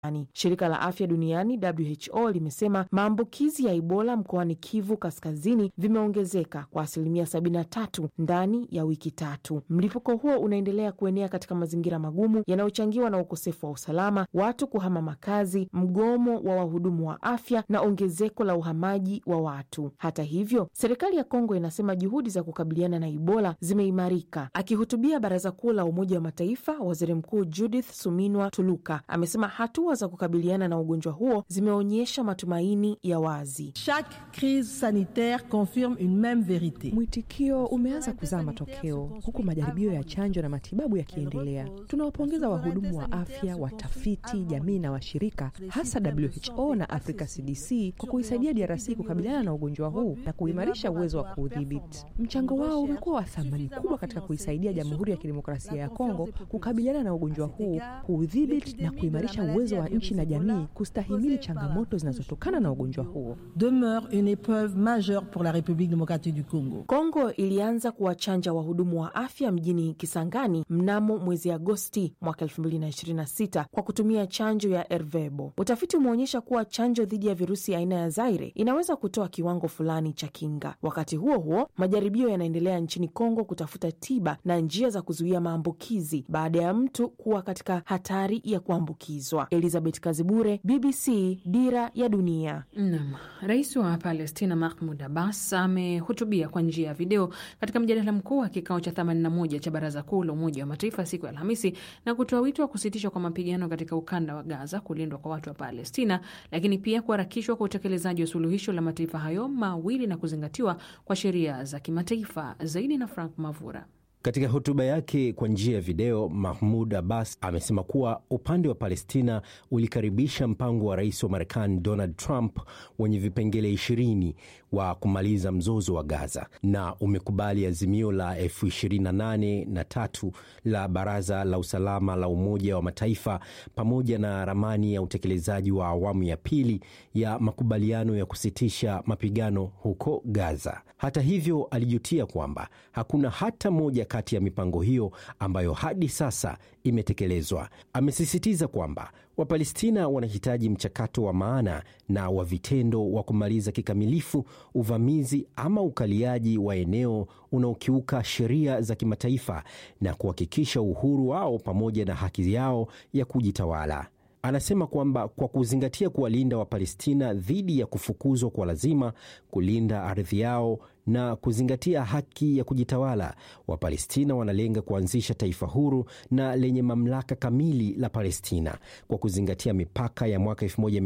Shirika la afya duniani WHO limesema maambukizi ya Ebola mkoani Kivu Kaskazini vimeongezeka kwa asilimia 73 ndani ya wiki tatu. Mlipuko huo unaendelea kuenea katika mazingira magumu yanayochangiwa na ukosefu wa usalama, watu kuhama makazi, mgomo wa wahudumu wa afya na ongezeko la uhamaji wa watu. Hata hivyo, serikali ya Kongo inasema juhudi za kukabiliana na Ebola zimeimarika. Akihutubia Baraza Kuu la Umoja wa Mataifa, waziri mkuu Judith Suminwa Tuluka amesema hatua za kukabiliana na ugonjwa huo zimeonyesha matumaini ya wazi. Chaque crise sanitaire confirme une meme verite. Mwitikio umeanza kuzaa matokeo huku majaribio ya chanjo na matibabu yakiendelea. Tunawapongeza wahudumu wa afya, watafiti, jamii na washirika, hasa WHO na Africa CDC kwa kuisaidia DRC kukabiliana na ugonjwa huu na kuimarisha uwezo wa kuudhibiti. Mchango wao umekuwa wa thamani kubwa katika kuisaidia Jamhuri ya Kidemokrasia ya Kongo kukabiliana na ugonjwa huu, kuudhibiti na kuimarisha uwezo wa nchi na jamii kustahimili changamoto zinazotokana na ugonjwa huo. Demeure une épreuve majeure pour la République démocratique du Congo. Kongo ilianza kuwachanja wahudumu wa afya mjini Kisangani mnamo mwezi Agosti mwaka 2026 kwa kutumia chanjo ya Ervebo. Utafiti umeonyesha kuwa chanjo dhidi ya virusi aina ya Zaire inaweza kutoa kiwango fulani cha kinga. Wakati huo huo, majaribio yanaendelea nchini Kongo kutafuta tiba na njia za kuzuia maambukizi baada ya mtu kuwa katika hatari ya kuambukizwa. Elizabeth Kazibure, BBC, Dira ya Dunia. Naam, rais wa Palestina Mahmud Abbas amehutubia kwa njia ya video katika mjadala mkuu wa kikao cha 81 cha Baraza Kuu la Umoja wa Mataifa siku ya Alhamisi na kutoa wito wa kusitishwa kwa mapigano katika ukanda wa Gaza, kulindwa kwa watu wa Palestina, lakini pia kuharakishwa kwa utekelezaji wa suluhisho la mataifa hayo mawili na kuzingatiwa kwa sheria za kimataifa. Zaidi na Frank Mavura. Katika hotuba yake kwa njia ya video, Mahmud Abbas amesema kuwa upande wa Palestina ulikaribisha mpango wa rais wa Marekani Donald Trump wenye vipengele ishirini wa kumaliza mzozo wa Gaza na umekubali azimio la elfu ishirini na nane na tatu la Baraza la Usalama la Umoja wa Mataifa pamoja na ramani ya utekelezaji wa awamu ya pili ya makubaliano ya kusitisha mapigano huko Gaza. Hata hivyo, alijutia kwamba hakuna hata moja kati ya mipango hiyo ambayo hadi sasa imetekelezwa. Amesisitiza kwamba Wapalestina wanahitaji mchakato wa maana na wa vitendo wa kumaliza kikamilifu uvamizi ama ukaliaji wa eneo unaokiuka sheria za kimataifa na kuhakikisha uhuru wao pamoja na haki yao ya kujitawala. Anasema kwamba kwa kuzingatia kuwalinda Wapalestina dhidi ya kufukuzwa kwa lazima, kulinda ardhi yao na kuzingatia haki ya kujitawala, Wapalestina wanalenga kuanzisha taifa huru na lenye mamlaka kamili la Palestina kwa kuzingatia mipaka ya mwaka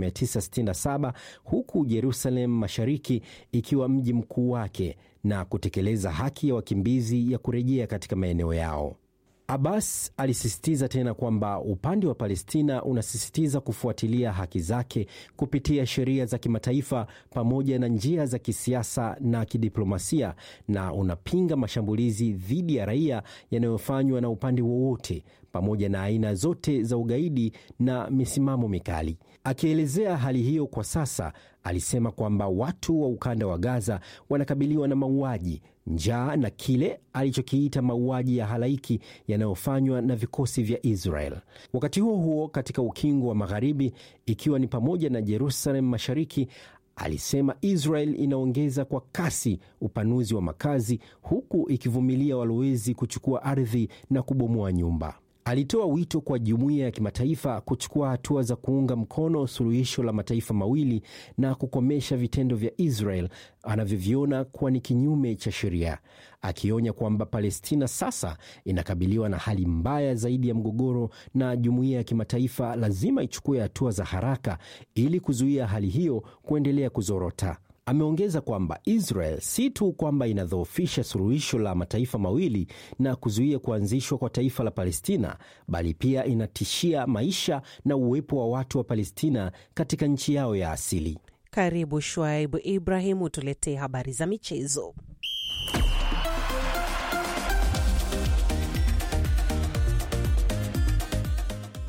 1967 huku Jerusalem Mashariki ikiwa mji mkuu wake na kutekeleza haki ya wakimbizi ya kurejea katika maeneo yao. Abbas alisisitiza tena kwamba upande wa Palestina unasisitiza kufuatilia haki zake kupitia sheria za kimataifa pamoja na njia za kisiasa na kidiplomasia na unapinga mashambulizi dhidi ya raia yanayofanywa na upande wowote pamoja na aina zote za ugaidi na misimamo mikali. Akielezea hali hiyo kwa sasa, alisema kwamba watu wa ukanda wa Gaza wanakabiliwa na mauaji, njaa na kile alichokiita mauaji ya halaiki yanayofanywa na vikosi vya Israel. Wakati huo huo, katika ukingo wa Magharibi, ikiwa ni pamoja na Jerusalem Mashariki, alisema Israel inaongeza kwa kasi upanuzi wa makazi huku ikivumilia walowezi kuchukua ardhi na kubomoa nyumba. Alitoa wito kwa jumuiya ya kimataifa kuchukua hatua za kuunga mkono suluhisho la mataifa mawili na kukomesha vitendo vya Israel anavyoviona kuwa ni kinyume cha sheria, akionya kwamba Palestina sasa inakabiliwa na hali mbaya zaidi ya mgogoro na jumuiya ya kimataifa lazima ichukue hatua za haraka ili kuzuia hali hiyo kuendelea kuzorota. Ameongeza kwamba Israel si tu kwamba inadhoofisha suluhisho la mataifa mawili na kuzuia kuanzishwa kwa taifa la Palestina, bali pia inatishia maisha na uwepo wa watu wa Palestina katika nchi yao ya asili. Karibu Shuaibu Ibrahim utuletee habari za michezo. Nam,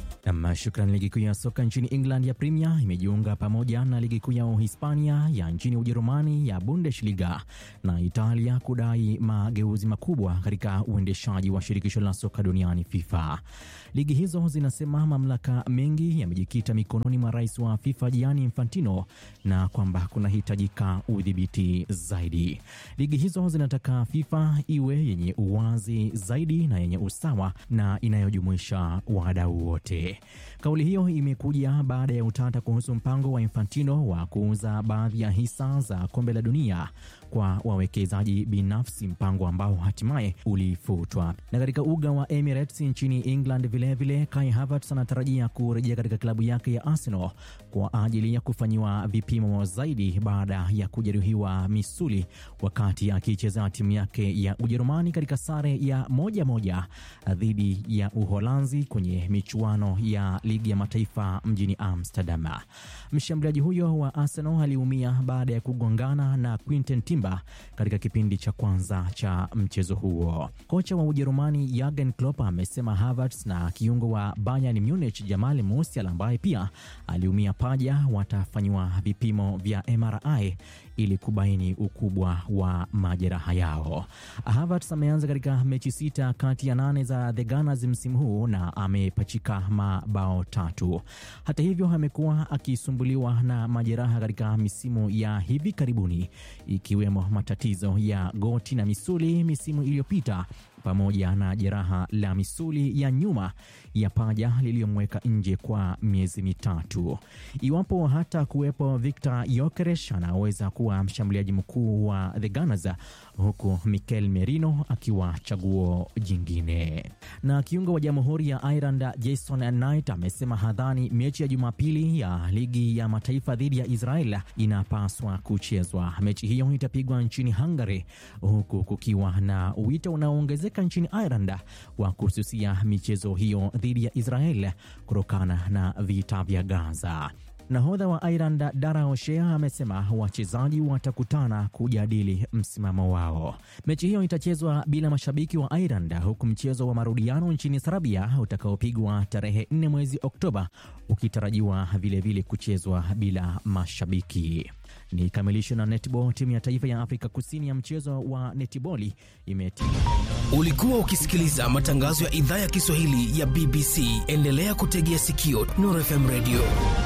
Nam, shukran. Ligi kuu ya soka nchini England ya Premier imejiunga pamoja na ligi kuu ya Uhispania ya nchini Ujerumani ya Bundesliga na Italia kudai mageuzi makubwa katika uendeshaji wa shirikisho la soka duniani FIFA. Ligi hizo zinasema mamlaka mengi yamejikita mikononi mwa rais wa FIFA Gianni Infantino na kwamba kunahitajika udhibiti zaidi. Ligi hizo zinataka FIFA iwe yenye uwazi zaidi na yenye usawa na inayojumuisha wadau wote. Kauli hiyo imekuja baada ya utata kuhusu mpango wa Infantino wa kuuza baadhi ya hisa za kombe la dunia kwa wawekezaji binafsi, mpango ambao hatimaye ulifutwa. Na katika uga wa Emirates nchini England vilevile, Kai Havertz anatarajia kurejea katika klabu yake ya Arsenal kwa ajili ya kufanyiwa vipimo zaidi baada ya kujeruhiwa misuli wakati akicheza timu yake ya Ujerumani katika sare ya moja moja dhidi ya Uholanzi kwenye michuano ya ligi ya mataifa mjini Amsterdam. Mshambuliaji huyo wa Arsenal aliumia baada ya kugongana na Quinten Timber katika kipindi cha kwanza cha mchezo huo. Kocha wa Ujerumani Jurgen Klopp amesema Havertz na kiungo wa Bayern Munich Jamal Musiala ambaye pia aliumia paja watafanyiwa vipimo vya MRI ili kubaini ukubwa wa majeraha yao. Havertz ameanza katika mechi sita kati ya nane za The Gunners msimu huu na amepachika mabao tatu. Hata hivyo, amekuwa akisumbuliwa na majeraha katika misimu ya hivi karibuni, ikiwemo matatizo ya goti na misuli misimu iliyopita pamoja na jeraha la misuli ya nyuma ya paja lililomweka nje kwa miezi mitatu. Iwapo hata kuwepo Victor Gyökeres anaweza kuwa mshambuliaji mkuu wa The Gunners, huku Mikel Merino akiwa chaguo jingine. Na kiungo wa Jamhuri ya Ireland Jason Knight amesema hadhani mechi ya Jumapili ya ligi ya mataifa dhidi ya Israel inapaswa kuchezwa. Mechi hiyo itapigwa nchini Hungary, huku kukiwa na wito unaoongezeka nchini Ireland wa kususia michezo hiyo dhidi ya Israel kutokana na vita vya Gaza. Nahodha wa Ireland Dara O'Shea amesema wachezaji watakutana kujadili msimamo wao. Mechi hiyo itachezwa bila mashabiki wa Ireland, huku mchezo wa marudiano nchini Serbia utakaopigwa tarehe 4 mwezi Oktoba ukitarajiwa vilevile kuchezwa bila mashabiki. Ni kamilisho na netball. Timu ya taifa ya Afrika Kusini ya mchezo wa netiboli imetia. Ulikuwa ukisikiliza matangazo ya idhaa ya Kiswahili ya BBC. Endelea kutegea sikio Nuru FM Radio.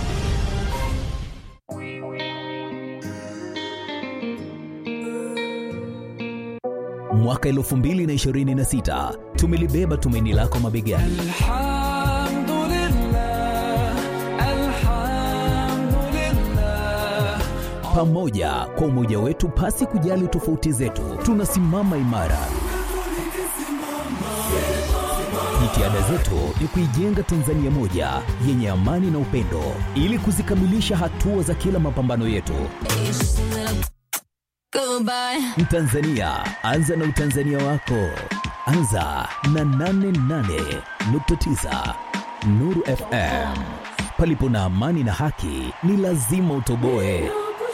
Mwaka 2026 tumelibeba tumaini lako mabegani. Pamoja kwa umoja wetu, pasi kujali tofauti zetu, tunasimama imara. Jitihada zetu ni kuijenga Tanzania moja yenye amani na upendo, ili kuzikamilisha hatua za kila mapambano yetu. Mtanzania, anza na utanzania wako. Anza na 88.9 Nuru FM. Palipo na amani na haki, ni lazima utoboe.